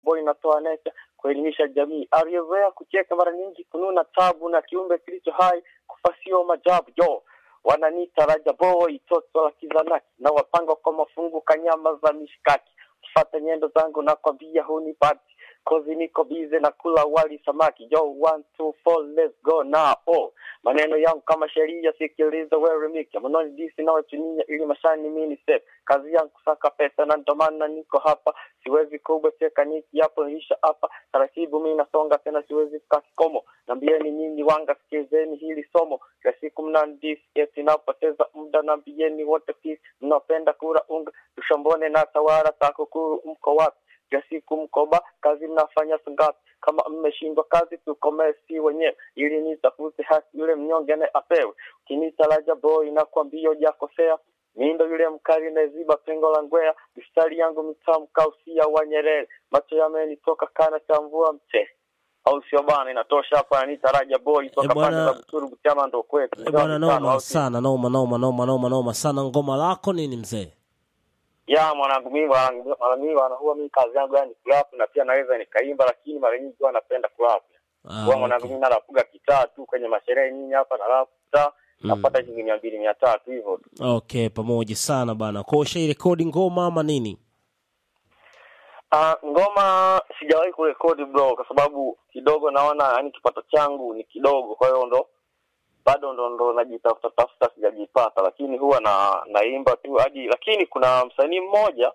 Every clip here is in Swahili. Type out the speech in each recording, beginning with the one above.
boy natoa necha kuelimisha jamii. Aliyezoea kucheka mara nyingi kununa tabu na kiumbe kilicho hai kufa sio majabu yo wananiita Raja Boy, toto la kizanaki na wapanga kwa mafungu kanyama za mishikaki. Kifata nyendo zangu na kwambia hunipati kozi niko bize na kula wali samaki yo one two four let's go now oh. maneno yangu kama sheria sikiliza wewe miki manoni disi na wachunia ili mashani mini step kazi yangu kusaka pesa na ndo maana niko hapa siwezi kubweteka niki hapo nilisha hapa taratibu mimi nasonga tena siwezi kukaa kikomo nambieni nyinyi wanga sikizeni hili somo kila siku mnandisi eti napoteza muda nambieni wote peace mnapenda kura unga tushambone na tawara takukuru mko wapi kila siku mkoba kazi mnafanya sangapi kama mmeshindwa kazi tukomee si wenyewe ili nitafute haki yule mnyonge naye apewe ukinita Raja Boy nakwambia hujakosea mi ndo yule mkali naziba pengo la ngwea mistari yangu mitamu kausia wa Nyerere macho yamenitoka kana cha mvua mche au sio bana inatosha hapa anita Raja Boy toka Eh, bwana- pande za Buturu Butiama ndo kwetu Eh, bwana noma Au si- sana noma noma noma noma noma sana ngoma lako nini mzee ya mwanangu mimi mwanangu mara nyingi wana huwa mimi kazi yangu yani kurap na pia naweza nikaimba lakini mara nyingi huwa napenda kurap Ah, huwa mwanangu okay. mimi narapuga kitaa tu kwenye masherehe nyinyi hapa na rap kitaa napata shilingi mia mbili mia tatu hivyo tu okay pamoja sana bana kwa ushairekodi ngoma ama nini Ah, ngoma sijawahi kurekodi bro kwa sababu kidogo naona yani kipato changu ni kidogo kwa hiyo ndo bado ndo ndo najitafuta tafuta sijajipata lakini huwa na naimba tu hadi lakini kuna msanii mmoja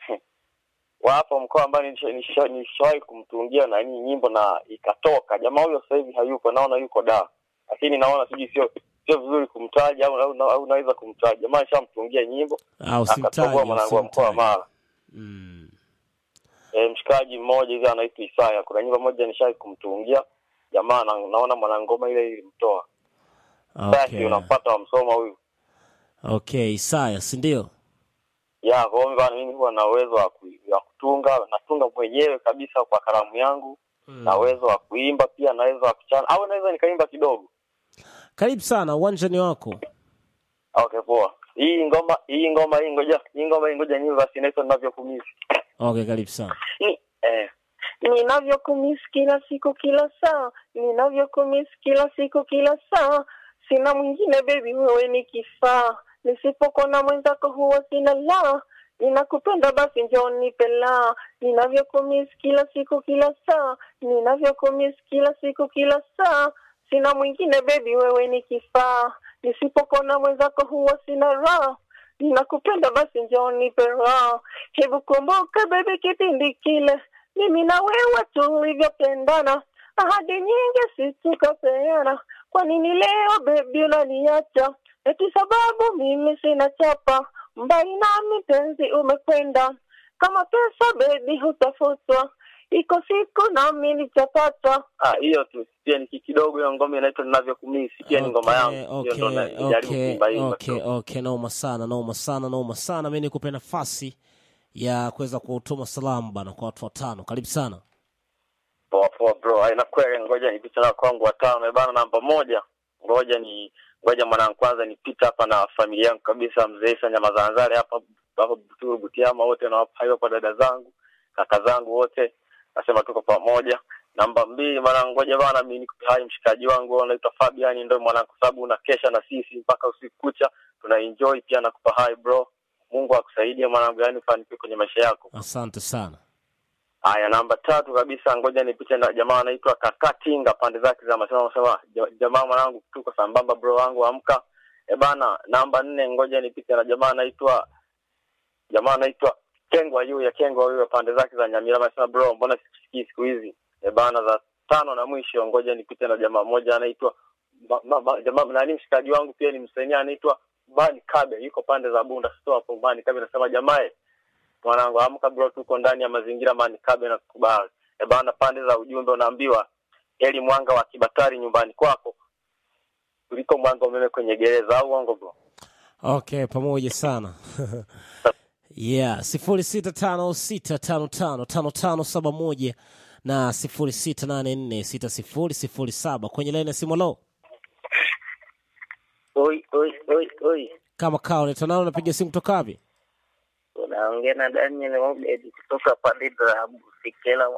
wa hapa mkoa ambaye nisha- nisha- nishawahi kumtungia nani nyimbo na ikatoka jamaa huyo sasa hivi hayupo naona yuko da lakini naona sijui sio sio vizuri kumtaja au, au, au naweza kumtaja jamaa nishamtungia nyimbo au akatoboa simtaji mwanangu wa mkoa wa Mara mm. e, mshikaji mmoja hivi anaitwa Isaya. Kuna nyimbo moja nishai kumtungia jamaa, na, naona mwanangoma ile ilimtoa basi, okay. unampata wamsoma huyu okay Isaya si ndio ya kwa hiyo bana, mimi huwa na uwezo wa ku- wa kutunga, natunga mwenyewe kabisa kwa kalamu yangu Mm. na uwezo wa kuimba pia, na uwezo wa kuchana au naweza nikaimba kidogo. karibu sana uwanjani wako Okay, poa. Hii ngoma hii ngoma hii ngoja hii ngoma hii ngoja nyimbo basi inaitwa ninavyokumisi okay karibu sana ni eh ninavyokumisi kila siku kila saa ninavyokumisi kila siku kila saa sina mwingine bebi wewe ni kifaa nisipokona mwenzako huwa sina la ninakupenda basi njoo nipe la ninavyokumisi kila siku kila saa ninavyokumisi kila siku kila saa sina mwingine bebi wewe ni kifaa nisipokona mwenzako huwa sina raha ninakupenda basi njoo nipe raha hebu kumbuka bebi kipindi kile mimi na wewe tulivyopendana ahadi nyingi situkapeana kwa nini leo bebi unaniacha eti sababu mimi sina chapa mbali nami penzi umekwenda kama pesa bebi hutafutwa iko siku nami nitapata ah hiyo tu pia ni kidogo hiyo ngoma inaitwa ninavyokumisi pia ni ngoma yangu hiyo okay, ndo najaribu okay, kuimba imba okay, okay, noma sana noma sana noma sana mi nikupe nafasi ya kuweza kutuma salamu bana kwa watu watano karibu sana poa poa bro haina kweli ngoja nipite na kwangu watano Eh, bana namba moja ngoja ni ngoja mwanangu kwanza nipite hapa na familia yangu kabisa mzee Isa Nyamazanzare hapa hapa Buturu Butiama wote na hayo hapa dada zangu kaka zangu wote nasema tuko pamoja namba mbili mwanangu ngoja bana mimi niko hai mshikaji wangu anaitwa Fabian ndio mwanangu kwa sababu unakesha na sisi mpaka usiku kucha tuna enjoy pia nakupa hai bro Mungu akusaidie mwanangu yani ufanikiwe kwenye maisha yako asante sana Haya, namba tatu kabisa, ngoja nipite na jamaa anaitwa Kaka Tinga, pande zake za masema anasema "Ja- jamaa mwanangu, tuko sambamba bro wangu, amka. E bana, namba nne, ngoja nipite na jamaa anaitwa jamaa anaitwa Kengwa yu ya Kengwa yu pande zake za Nyamira, anasema bro, mbona sikusikii siku hizi? E bana, za tano na mwisho, ngoja nipite na jamaa mmoja anaitwa ma- ma- ma- jamaa nani, mshikaji wangu pia ni msanii anaitwa Bani Kabe, yuko pande za Bunda store hapo. Bani Kabe anasema jamaa mwanangu amka bro tuko ndani ya mazingira manikabe na kukubali e bana pande za ujumbe unaambiwa heli mwanga wa kibatari nyumbani kwako kuliko mwanga wa umeme kwenye gereza au uongo bro okay pamoja sana yeah sifuri sita tano sita tano tano tano tano saba moja na sifuri sita nane nne sita sifuri sifuri saba kwenye laini ya simu lo Oi, oi, oi, oi. kama kaa unaitwa nao unapiga simu kutoka wapi Unaongea na Daniel Obed kutoka pande za Busekela